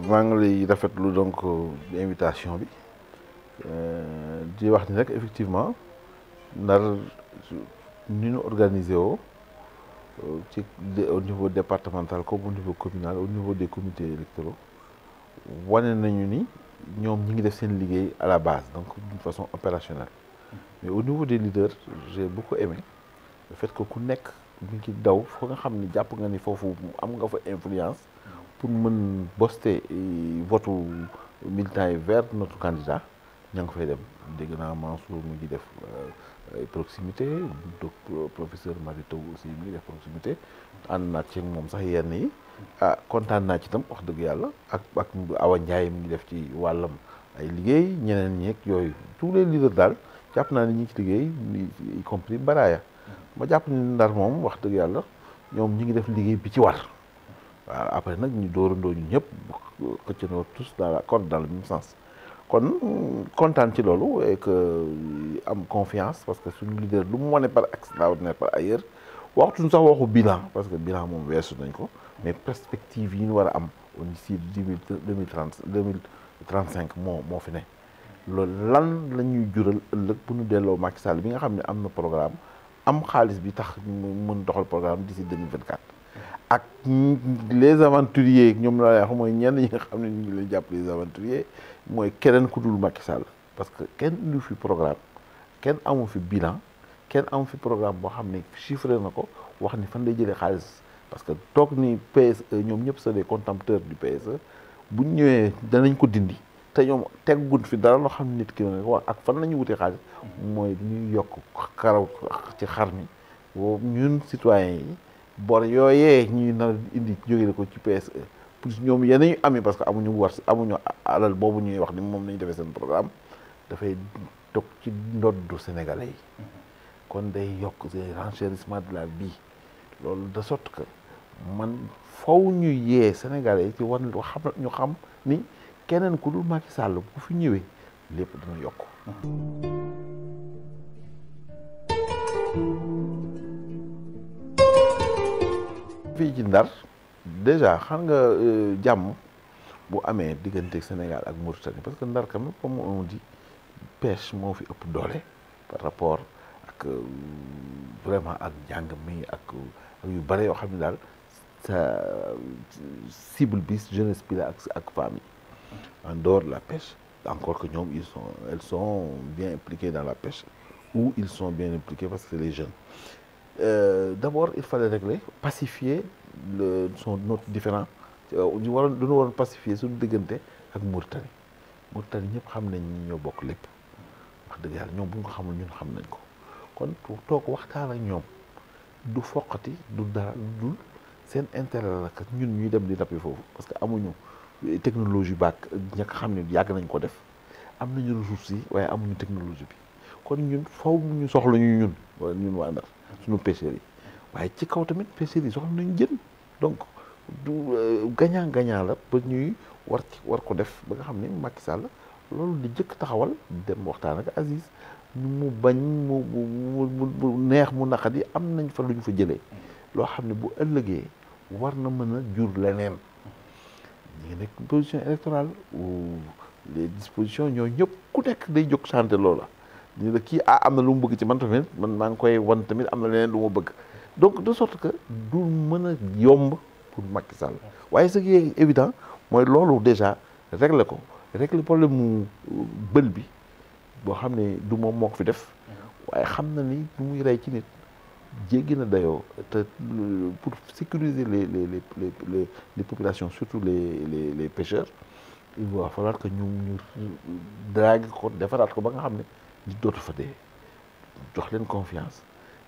maa ngi lay rafetlu donc invitation bi di wax ni rek effectivement ndar ni ñu organisé woo ci au niveau départemental comme au niveau communal au niveau des comités électoraux wane nañu ni ñoom ñi ngi def seen liggéey à la base donc d'une façon opérationnelle mais au niveau des leaders j'ai beaucoup aimé le fait que ku nekk mi ngi daw foo nga xam ni jàpp nga ni foofu am nga fa influence pour mën boster votu militants yi vers notre candidat ña nga fay dem dégg naa Mansour mu ngi def ay proximité donc professeur Mary Teuw aussi mi ngi def proximité ànd naa ci moom sax yenn yi ah kontaan naa ci tam wax dëgg yàlla ak ak Awa Ndiaye mi ngi def ci wàllam ay liggéey ñeneen ñeeg yooyu tous les leaders daal jàpp naa ni ñi ci liggéey y compris Baraya ma jàpp ni Ndar moom wax dëgg yàlla ñoom ñi ngi def liggéey bi ci war waaw après nag ñu dóorandoo ñu ñëpp xëccandoo tous dans la corde dans le même sens kon kontaan ci loolu et que am confiance parce que suñu leader lu mu wane par extraordinaire par ailleurs waxtuñu sax waxu bilan parce que bilan moom weesu nañ ko mais perspective yi ñu war a am au d'ici deux mille trente deux mille trente cinq moo moo fi ne loolu lan la ñuy jural ëllëg bu ñu delloo Macky Sall bi nga xam ne am na programme am xaalis bi tax mu mën doxal programme d'ici deux mille vingt quatre ak les aventuriers ñoom la wax mooy ñenn ñi nga xam ne ñu ngi leen jàpp les aventuriers mooy keneen ku dul Macky Sall parce que kenn indi fi programme kenn amu fi bilan kenn amu fi programme boo xam ne chiffré na ko wax ni fan lay jëlee xaalis parce que toog ni PSE ñoom ñëpp c'est des contempteurs du PSE bu ñu ñëwee danañ ko dindi te ñoom tegguñ fi dara loo xam ne nit ki ne wax ak fan la ñu wutee xaalis mooy ñuy yokk karaw ci xar mi boobu ñun citoyens yi bor yooyee ñuy nar indi jógee ko ci PSE plus ñoom yeneen ñu ami parce que amuñu war amuñu alal boobu ñuy wax ni moom nañu defee seen programme dafay toog ci ndoddu sénégalais yi kon day yokk c'est renchérissement de la vie loolu de sorte que man faw ñu yee sénégalais yi ci war xam ñu xam ni keneen ku dul Macky Sall bu fi ñëwee lépp dina yokk fii ci Ndar déjà xam nga jàmm bu amee diggante Sénégal ak Mauritanie parce que Ndar quand même comme on dit pêche moo fi ëpp doole par rapport ak vraiment ak njàng mi ak yu bare yoo xam ne daal sa cible bi jeunesse bi la ak ak famille en dehors de la pêche encore que ñoom ils sont elles sont bien impliquées dans la pêche ou ils sont bien impliqués parce que c'est les jeunes euh, d'abord il fallait régler pacifier le son notre différent ñu waroon dañu waroon pacifier suñu diggante ak Mauritanie Mauritanie ñëpp xam nañ ñi ñoo bokk lépp wax dëgg yàlla ñoom bu ñu ko xamul ñun xam nañ ko kon pour toog waxtaan ak ñoom du foqati du dara dul seen intérêt la que ñun ñuy dem di nappi foofu parce que amuñu technologie baak ña xam ne yàgg nañ ko def am nañu ressources yi waaye amuñu technologie bi kon ñun faw ñu soxla ñu ñun wala ñun waa Ndar suñu pêcheurs yi waaye ci kaw tamit pêcheurs yi soxla nañu jën donc du gagnant gagnant la ba ñuy war ci war ko def ba nga xam ne Macky Sall loolu di jëkk taxawal dem waxtaan ak Aziz mu bañ mu mu neex mu naqadi am nañ fa lu ñu fa jëlee loo xam ne bu ëllëgee war na mën a jur leneen ñu ngi nekk position électorale ou les dispositions ñoo ñëpp ku nekk day jóg santé loola ñu la kii ah am na lu mu bëgg ci man tamit man maa ngi koy wan tamit am na leneen lu ma bëgg donc de sorte que du mën a yomb pour Macky Sall waaye ce qui est évident mooy loolu déjà régler ko régler problème mu bël bi boo xam ne du moom moo ko fi def waaye xam na ni lu muy rey ci nit jéggi na dayoo te pour sécuriser les les les les les populations surtout les les les pêcheurs il va falloir que ñu ñu drague ko defaraat ko ba nga xam ne di dootu fa dee jox leen confiance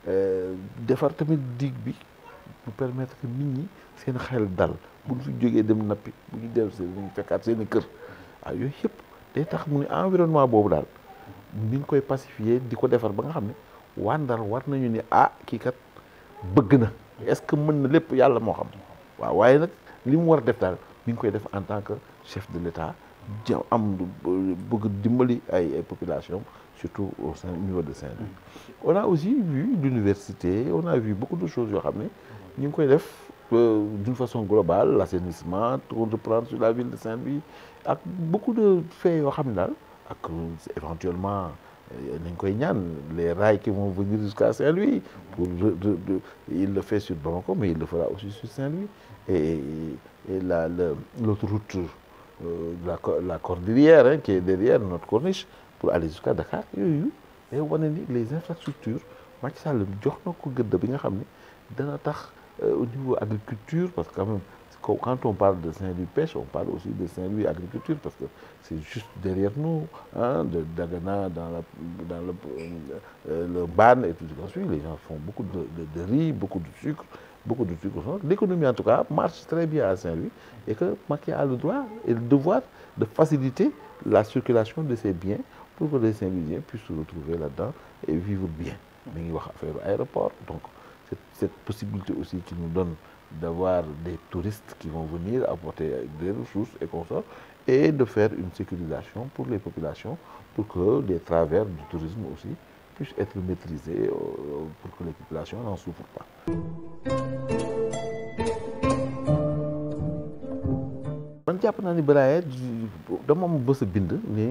defar tamit digue bi pour permettre que nit ñi seen xel dal bu ñu fi jógee dem nappi bu ñu dellu seen ñu fekkaat seen i kër waaw yooyu yëpp day tax mu ne environnement boobu daal ni ñu koy pacifier di ko defar ba nga xam ne waa Ndar war nañu ni ah kii kat bëgg na est-ce que mën na lépp yàlla moo xam waaw waaye nag li mu war a def daal mi ngi koy def en tant que chef de l'État ja am bëgg dimbali ay ay population surtout au sein au niveau de Saint-Louis on a aussi vu l'université on a vu beaucoup de choses yoo xam ne ñu ngi koy def euh, d'une façon globale l'assainissement pour reprendre sur la ville de Saint-Louis ak beaucoup de faits yoo xam ne daal ak euh, éventuellement euh, nañ koy ñaan les rails qui vont venir jusqu'à Saint-Louis pour re- re- re- il le fait sur Bamako mais il le fera aussi sur Saint-Louis et, et la le- l'autoroute euh, la co- la cordillère hein, qui est derrière notre corniche pour aller jusqu'à Dakar yooyu day wane ni les infrastructures Macky Sall jox na ko gëdd bi nga xam ne dana tax euh, au niveau agriculture parce que quand même quand quand on parle de Saint-Louis pêche on parle aussi de Saint-Louis agriculture parce que c'est juste derrière nous hein, de Dagana dans la dans le euh, le Ban et tout ce qu'on suit les gens font beaucoup de, de, de riz beaucoup de sucre beaucoup de sucre l'économie en tout cas marche très bien à Saint-Louis et que Macky a le droit et le devoir de faciliter la circulation de ces biens pour que les Saint-Louisiens puissent se retrouver là-dedans et vivre bien mi ngi wax affaire aéroport donc cette, cette possibilité aussi qui nous donne d'avoir des touristes qui vont venir apporter des ressources et consorts et de faire une sécurisation pour les populations pour que les travers du tourisme aussi puissent être maîtrisés euh, pour que les populations n'en souffrent pas man jàpp naa ni Brahim dama am bës a bind ni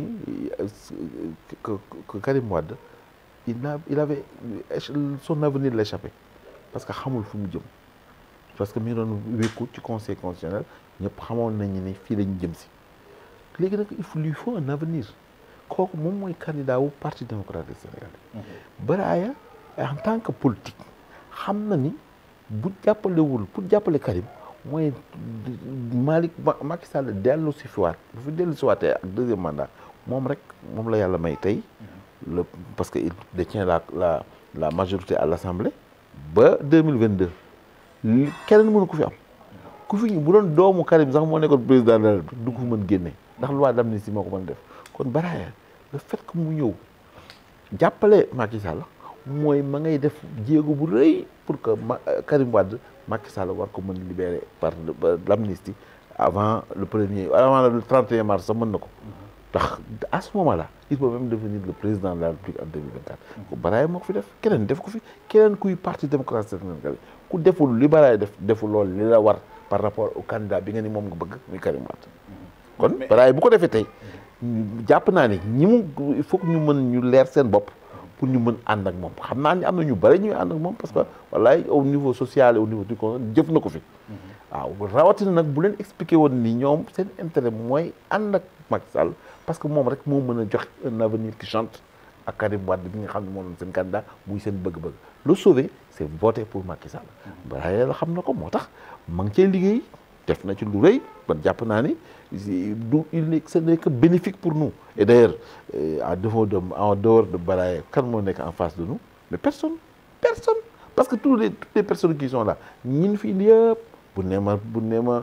que que Karim Wade il a il avait son avenir l'échappé parce que xamul fu mu jëm parce que mi ngi doon wékku ci conseil constitutionnel ñëpp xamoon nañu ni fii lañu jëm si léegi nag il faut lui faut un avenir kooku moom mooy candidat wu parti démocratique sénégalais Brahim en tant que politique xam na ni bu jàppalewul pour jàppale Karim mooy Malick Macky Sall dellu si fiwaat bu fi dellu si waatee ak deuxième mandat moom rek moom la yàlla may tey le parce que il détient la la la majorité à l'Assemblée ba 2022 li keneen mënu ko fi am ku fi bu doon doomu Karim sax moo nekkoon président de la République du ko mën génne ndax loi d'amnistie moo ko mën def kon Brahim le fait que mu ñëw jàppale Macky Sall mooy ma ngay def jéego bu rëy pour que ma Karim Wade Macky Sall war ko mën libérer par l'amnistie avant le premier avant le 31 mars sax mën na ko ndax à ce moment là il peut même devenir le président de la République en 2024 ko Baraye moo ko fi def keneen def ko fi keneen kuy parti démocratique sénégalais ku deful li Baraye def deful loolu li la war par rapport au candidat bi nga ni moom nga bëgg muy Karim Wade kon Baraye bu ko defee tey jàpp naa ne ñi mu il faut que ñu mën ñu leer seen bopp pour ñu mën ànd ak moom xam naa ni am na ñu bëri ñuy ànd ak moom parce que wallaay au niveau social et au niveau du conseil jëf na ko fi waaw rawatina nag bu leen expliqué woon ni ñoom seen intérêt mooy ànd ak Macky Sall parce que moom rek moo mën a jox un avenir qui chante ak Karim Wade bi nga xam ne moo doon seen candidat muy seen bëgg-bëgg le sauver c'est voter pour Macky Sall balaa yàlla xam na ko moo tax ma ngi cee liggéey def na ci lu rëy ban jàpp naa ni du il n'est ce n'est que bénéfique pour nous et d'ailleurs à défaut de en dehors de Baraye kan moo nekk en face de nous mais personne personne parce que tous les toutes les personnes qui sont là ñin fi indi yëpp bu nee ma bu nee ma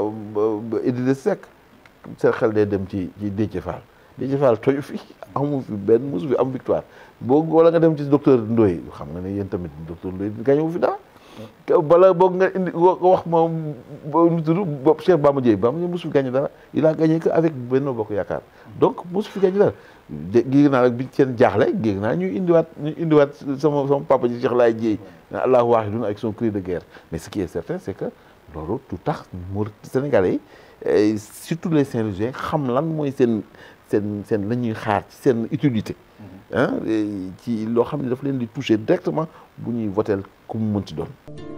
Idrissa Seck sa xel day dem ci ci Déthié Fall Déthié Fall toju fi amu fi benn mosu fi am victoire boo wala nga dem ci docteur Ndoye xam nga ne yéen tamit docteur Ndoye gañewu fi dara bala boog nga indi wax ma nu tudd bopp Cheikh Bamba Dièye Bamba Dièye mosu fi gagné dara il a gagné que avec Benno Bokk Yaakaar donc mosu fi gagné dara géeg naa rek bi seen jaaxle géeg naa ñuy indiwaat ñu indiwaat sama sama papa ji Cheikh Laye Dièye Allahu waahidun avec son cri de guerre mais ce qui est certain c'est que loolu tout tax mu Sénégalais yi surtout les Saint-Louisiens xam lan mooy seen seen seen la ñuy xaar ci seen utilité ah ci loo xam ne daf leen di toucher directement bu ñuy votel ku mu mënti doon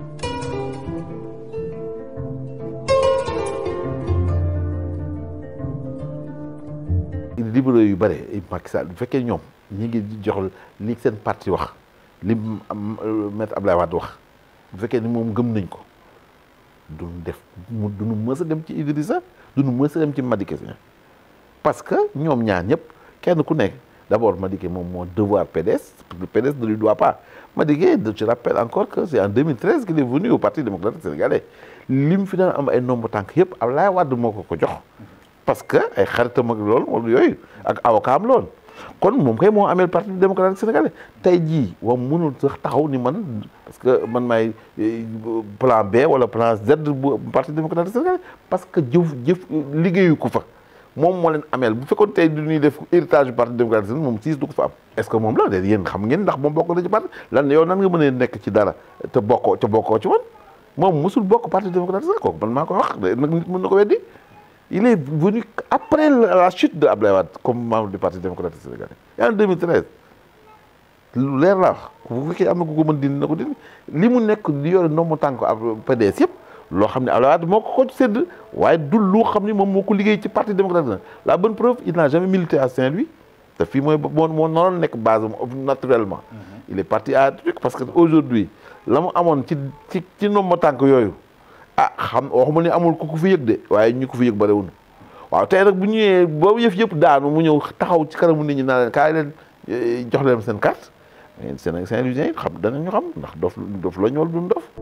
libéraux yu bare Macky Sall bu fekkee ñoom ñi ngi jox li seen parti wax li maître Abdoulaye Wade wax bu fekkee ni moom gëm nañ ko duñu def mu duñu mës a dem ci Idrissa duñu mës a dem ci Madické Niang parce que ñoom ñaar ñëpp kenn ku nekk d'abord Madické moom moo devoir PDS parce que le PDS ne lui doit pas Madické je rappelle encore que c'est en 2013 qu'il est venu au Parti démocratique sénégalais li mu fi daan am ay nombre tànk yëpp Abdoulaye Wade moo ko ko jox parce que ay xaritam ak loolu wala yooyu ak avocat am loolu kon moom kay moo amee Parti démocratique sénégalais tey jii wa mënul sax taxaw ni man parce que man maay plan B wala plan Z bu Parti démocratique sénégalais parce que jëf jëf liggéeyu ko fa moom moo leen ameel bu fekkoon tey du ñuy def héritage du Parti démocratique sénégalais moom siis du ko fa am est-ce que moom la de yéen xam ngeen ndax moom bokk na ci parti lan yow nan nga mën a nekk ci dara te bokkoo te bokkoo ci woon moom musul bokk parti démocratique sax kooku man maa ko wax nag nit mën na ko weddi il est venu après la chute de Abdoulaye Wade comme membre du parti démocratique sénégalais en 2013 lu leer la wax bu fekkee am na ku ko mën dindi na ko dindi li mu nekk di yore ndombo tànk ab PDS yëpp loo xam ne Abdoulaye Wade moo ko ko sédd waaye du lu xam ne moom moo ko liggéey ci parti démocratique la bonne preuve il n'a jamais milité à Saint-Louis te fii mooy moo moo noonu nekk base am naturellement il est parti à truc parce que aujourd'hui la mu amoon ci ci ci ndombo tànk yooyu ah xam waxuma ni amul ku ko fi yëg de waaye ñu ko fi yëg bariwul waaw tey nag bu ñëwee boobu yëf yëpp daanu mu ñëw taxaw ci kanamu nit ñi naa leen kaay leen jox leen seen carte mais Sénégal Saint-Louisien xam danañu xam ndax dof dof la ñu wala duñ dof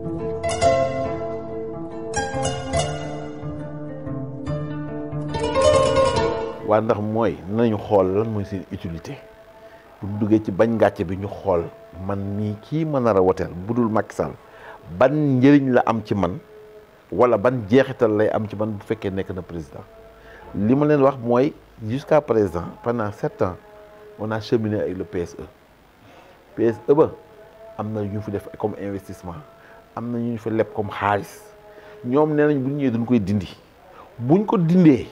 waa ndax mooy nañu xool lan mooy seen utilité bu ñu duggee ci bañ ngàcce bi ñu xool man nii kii ma nar a woteel bu dul Macky Sall ban njëriñ la am ci man wala ban jeexital lay am ci man bu fekkee nekk na président li ma leen wax mooy jusqu'à présent pendant sept ans on a cheminé avec le PSE PSE ba am na ñu fi def comme investissement am na ñu fi leb comme xaalis ñoom nee nañ bu ñu ñëwee duñ koy dindi buñ ko dindee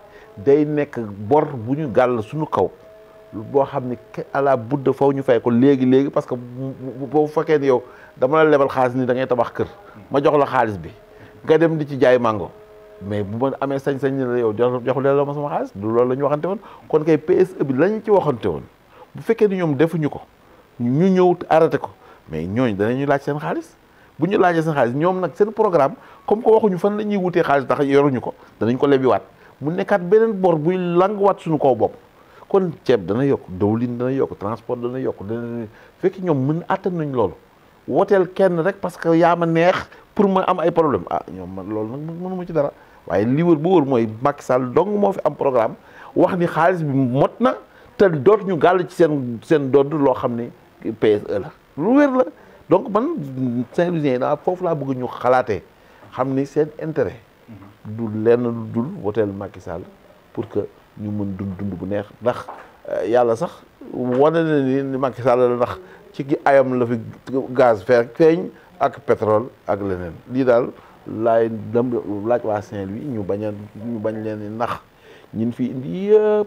day nekk bor bu ñu gàll suñu kaw boo xam ne à la budde faw ñu fay ko léegi léegi parce que boo fekkee ni yow dama la lebal xaalis ni da ngay tabax kër ma jox la xaalis bi nga dem di ci jaay mango mais bu ma amee sañ-sañ ni la yow joxu leen la ma sama xaalis du loolu la ñu waxante woon kon kay PSE bi lañ ci waxante woon bu fekkee ni ñoom defuñu ko ñu ñëw arrêté ko mais ñooñ danañu laaj seen xaalis bu ñu laajee seen xaalis ñoom nag seen programme comme que waxuñu fan la ñuy wutee xaalis tax yoruñu ko danañ ko lebiwaat mu nekkaat beneen bor buy languwaat suñu kaw bopp kon ceeb dana yokk dawlin dana yokk transport dana yokk dana fekk ñoom mën attan nañ loolu woteel kenn rek parce que yaa ma neex pour ma am ay problème ah ñoom man loolu nag mënu ma ci dara waaye li wër bu wër mooy Macky Sall dong moo fi am programme wax ni xaalis bi mot na te doot ñu gàll ci seen seen dodd loo xam ne PSE la lu wér la donc man Saint-Louisien daa foofu laa bëgg ñu xalaatee xam ni seen intérêt du lenn lu dul woteel Macky Sall pour que ñu mën dund dund bu neex ndax yàlla sax wane na ni Macky Sall la ndax ci gi ayam la fi gaz fer feeñ ak pétrole ak leneen lii daal laay dem laaj waa Saint-Louis ñu bañ a ñu bañ leen nax ñin fi indi yëpp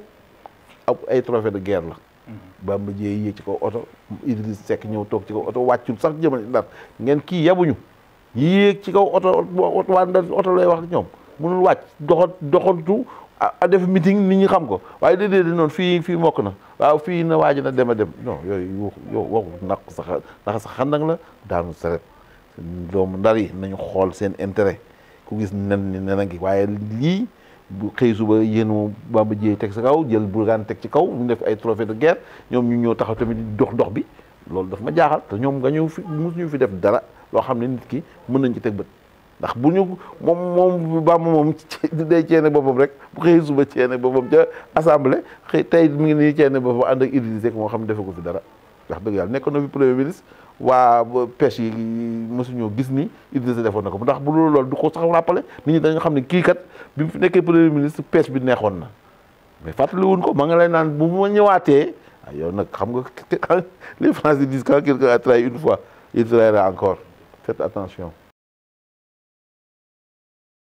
ab ay trophée de guerre la Bamba Dièye yéeg ci kaw oto Idriss Seck ñëw toog ci kaw oto wàccul sax jëmale ndar ngeen kii yabuñu yéeg ci kaw oto waa ndar oto lay wax ñoom mënul wàcc doxat doxantu a def meeting nit ñi xam ko waaye déedéet noonu fii fii mokk na waaw fii na waaj na dem a dem non yooyu yow waxu naq sax ndax sax xandang la daanu saret doomu ndar yi nañu xool seen intérêt ku gis nen ni nen a ngi waaye lii bu xëy suba yéen Bamba Dièye teg sa kaw jël Bougane teg ci kaw ñu def ay trophée de guerre ñoom ñu ñëw taxaw tamit dox dox bi loolu daf ma jaaxal te ñoom nga ñëw fi mosuñu fi def dara loo xam ne nit ki mën nañ ci teg bët ndax bu ñu moom moom Bamba moom day ceene boppam rek bu xëy suba ceene boppam ca assemblée xëy tey mi ngi nii ceene boppam ànd ak Idrissa Seck moo xam ne defe ko fi dara wax dëgg yàlla nekkoon na fi premier ministre waa pêche yi mosuñoo gis ni Idrissa defoon na ko ndax bu loolu loolu du ko sax rappelé nit ñi dañu xam ne kii kat bi mu fi nekkee premier ministre pêche bi neexoon na mais fàttali wuñ ko ma nga lay naan bu ma ñëwaatee ah yow nag xam nga les Français disent quand quelqu'un a trahi une fois il trahira encore faites attention